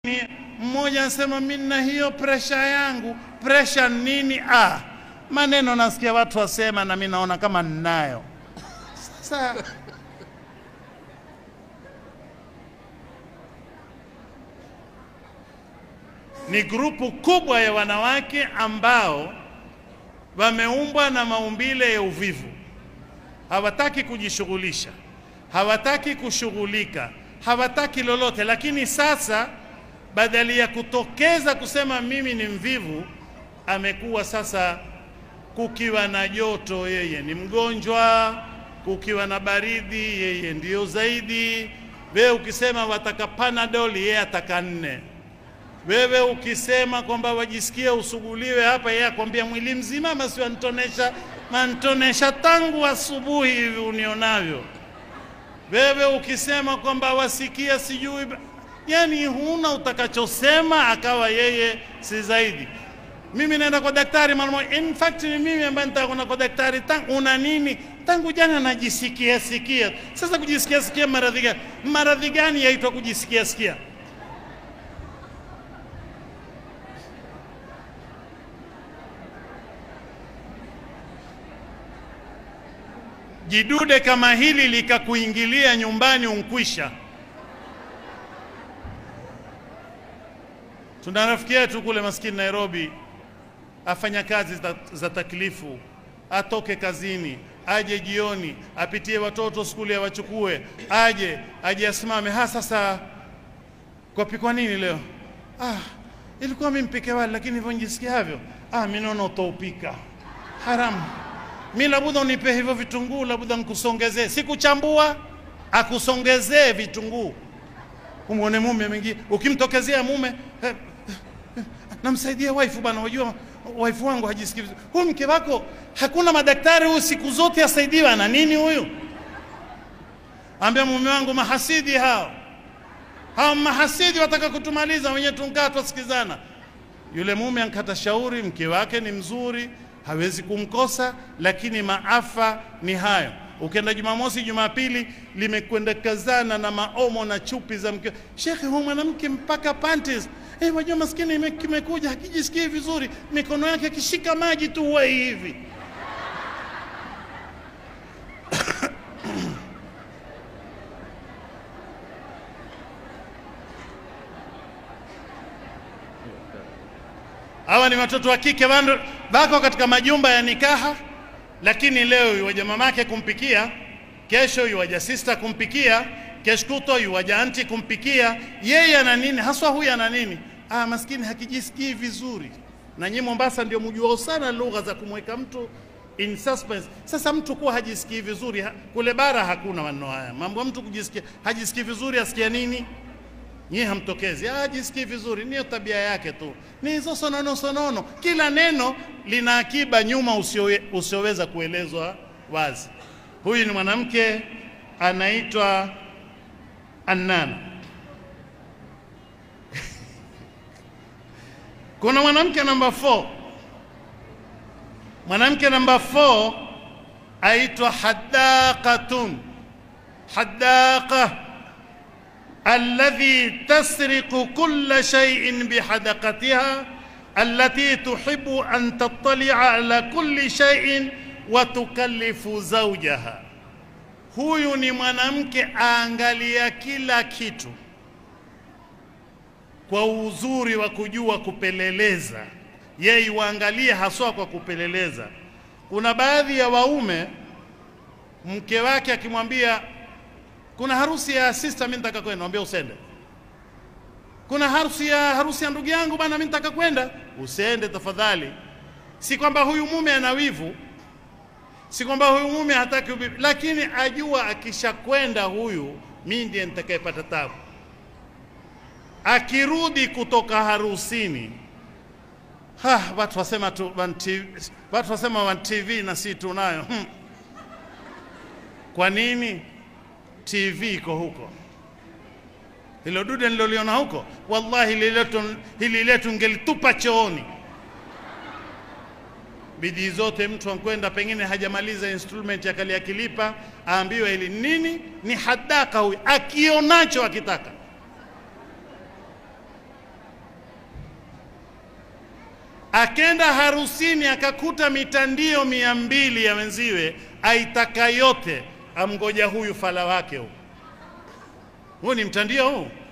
Mmoja anasema mimi na hiyo presha yangu. Presha nini? Ah, maneno nasikia watu wasema na mimi naona kama ninayo. Sasa ni grupu kubwa ya wanawake ambao wameumbwa na maumbile ya uvivu, hawataki kujishughulisha, hawataki kushughulika, hawataki lolote. Lakini sasa badala ya kutokeza kusema mimi ni mvivu, amekuwa sasa, kukiwa na joto yeye ni mgonjwa, kukiwa na baridi yeye ndiyo zaidi. Wewe ukisema wataka Panadol, yeye ataka nne. Wewe ukisema kwamba wajisikia usuguliwe hapa, yeye akwambia mwili mzima, basi wantonesha mantonesha tangu asubuhi hivi unionavyo. Wewe ukisema kwamba wasikia sijui, yani huna utakachosema, akawa yeye si zaidi. Mimi naenda kwa daktari mara moja. In fact ni mimi ambaye nitakwenda kwa daktari. Tangu una nini? Tangu jana najisikia sikia. Sasa kujisikia sikia maradhi gani? Maradhi gani yaitwa kujisikia sikia? jidude kama hili likakuingilia nyumbani unkwisha. Tuna rafiki yetu kule maskini Nairobi, afanya kazi za, za taklifu, atoke kazini aje jioni, apitie watoto skuli awachukue, aje aje asimame. Ha, sasa kwapikwa nini leo? Ah, ilikuwa mimi mpike wali, lakini hivyo njisikiavyo, ah, mimi naona utaupika haramu mi labuda unipe hivyo vitunguu, labuda nkusongezee, sikuchambua, akusongezee vitunguu. Umwone mume mwingine, ukimtokezea mume eh, eh, namsaidia waifu bana, wajua waifu wangu hajisikii vizuri. Huyu mke wako, hakuna madaktari huyu siku zote asaidiwa na nini huyu? Ambia mume wangu, mahasidi hao hao, mahasidi wataka kutumaliza, wenyewe tunkaa twasikizana. Yule mume ankata shauri, mke wake ni mzuri hawezi kumkosa, lakini maafa ni hayo. Ukienda Jumamosi, Jumapili limekwenda kazana na maomo na chupi za mke. Shekhe, huyu mwanamke mpaka panties. Eh, wajua maskini kimekuja hakijisikii vizuri, mikono yake akishika maji tu huwa hivi. hawa ni watoto wa kike wako katika majumba ya nikaha, lakini leo yuwaja mamake kumpikia, kesho yuwaja sista kumpikia, kesho kutwa yuwaja anti kumpikia. Yeye ana nini haswa? Huyu ana nini? Ah, maskini hakijisikii vizuri. Na nyinyi Mombasa ndio mjuao sana lugha za kumweka mtu in suspense. Sasa mtu kuwa hajisikii vizuri ha, kule bara hakuna maneno haya, mambo ya mtu kujisikia hajisikii vizuri, asikia nini? Nyie hamtokezi, ajisikii vizuri, niyo tabia yake tu, ni hizo sonono sonono. Kila neno lina akiba nyuma usioweza kuelezwa wazi. Huyu ni mwanamke anaitwa Annana. Kuna mwanamke namba 4 mwanamke namba 4 aitwa Haddaqatun, haddaqa الذي تسرق كل شيء بحدقتها التي تحب أن تطلع على كل شيء وتكلف زوجها huyu ni mwanamke aangalia kila kitu kwa uzuri wa kujua kupeleleza yeye waangalie haswa kwa kupeleleza kuna baadhi ya waume mke wake akimwambia kuna harusi ya sister, mimi nitaka kwenda, mwambie usende. Kuna harusi ya harusi ya ndugu yangu bana, mimi nitaka kwenda, usende tafadhali. Si kwamba huyu mume ana wivu, si kwamba huyu mume hataki ubibi, lakini ajua akishakwenda huyu, mimi ndiye nitakayepata tabu. Akirudi kutoka harusini, ha, watu wasema tu watu wasema wan TV na si tunayo hmm. Kwa nini? TV iko huko. Hilo dude niloliona huko, wallahi hili letu ngelitupa chooni. Bidii zote mtu ankwenda, pengine hajamaliza installment akali akilipa, aambiwe hili nini, ni hadaka huyu, akionacho akitaka. akenda harusini akakuta mitandio mia mbili ya wenziwe, aitaka yote, amngoja huyu fala wake huu. Huu ni mtandio huu